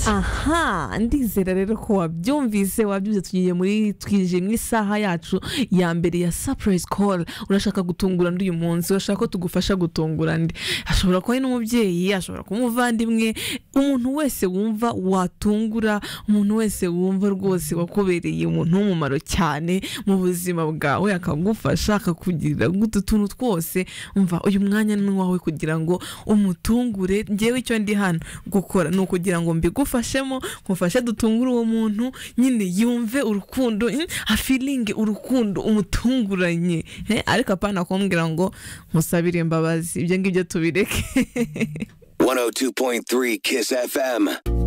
aha ndizera rero ko wabyumvise wabyumvise tugiye muri twinjiye mu isaha yacu ya mbere ya sapurayisi koru urashaka gutungura uyu munsi urashaka ko tugufasha gutungura ndi ashobora kuba ari n'umubyeyi ashobora kuba umuvandimwe umuntu wese wumva watungura umuntu wese wumva rwose wakubereye umuntu w'umumaro cyane mu buzima bwawe akagufasha akakugirira utu tuntu twose umva uyu mwanya ni uwawe kugira ngo umutungure ngewe icyo ndi hano gukora ni ukugira ngo mbigufashemo nkufashe dutungure uwo muntu nyine yumve urukundo mm, afilinge urukundo umutunguranye Eh, ariko apana kumbwira ngo musabire imbabazi ibyo ngibyo tubireke 102.3 Kiss FM.